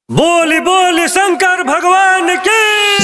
बोली बोली शंकर भगवान की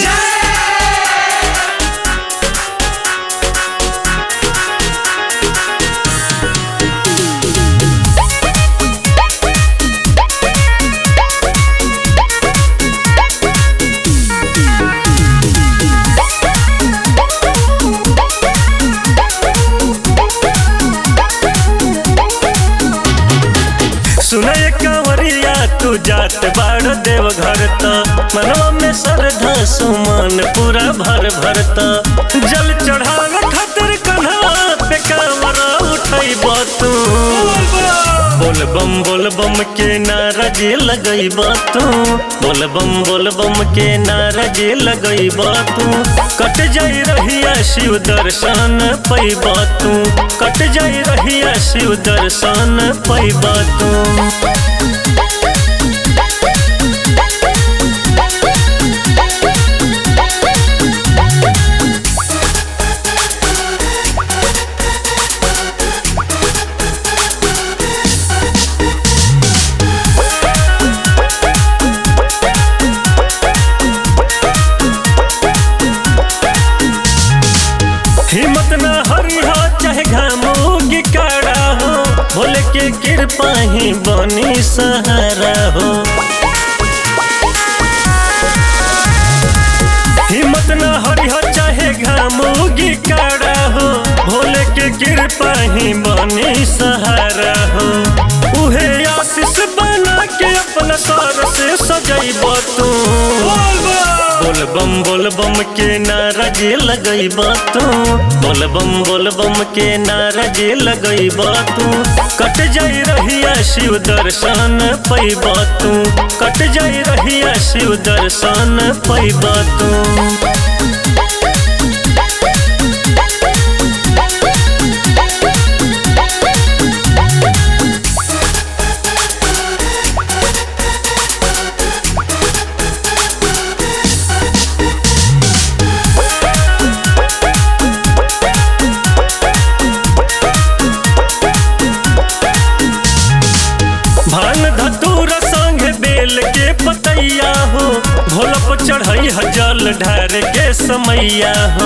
सुनय कंवरिया तू जात बाड़ देव घर त मनवा में श्रद्धा सुमन पूरा भर भरत जल चढ़ावे खातिर कन्हवा पे कांवरा उठैब तू बोल बम बोल बम के नारा जे लगैब तू बोल बम बोल बम के नारा जे लगैब तू कट जाई रहिया शिव दर्शन पैब तू कट जाई रहिया शिव दर्शन पैब तू हिम्मत न हरी हो चाहे घामो गिकारा हो भोले के कृपा ही बनी सहारा हो हिम्मत न हरी हो चाहे घामो गिकारा हो भोले के कृपा ही बनी सहारा हो उहे आशीष बना के अपना सर से सजैब तू बोल बम बोल बम के नारा जे लगैब तू बोल बम बोल बम के नारा जे लगैब तू कट जाई रहिया शिव दर्शन पैब तू कट जाई रहिया शिव दर्शन पैब तू भान धतूर संग बेल के पतैया हो भोलप चढ़ई जल ढार के समैया हो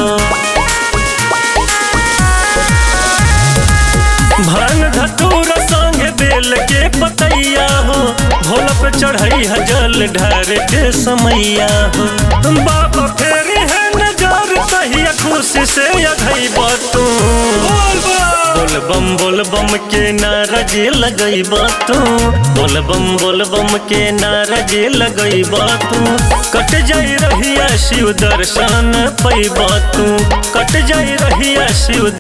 भान धतूर संग बेल के पतैया हो भोलप चढ़ई जल ढार के समैया हो बाबा फेरी है नजर तहिया खुशी से अधई तू बोल बम बोल बम के नारा जे लगैब तू बोल बम बोल बम के नारा जे लगैब तू कट जाई रहिया शिव दर्शन पैब तू कट जाई रहिया शिव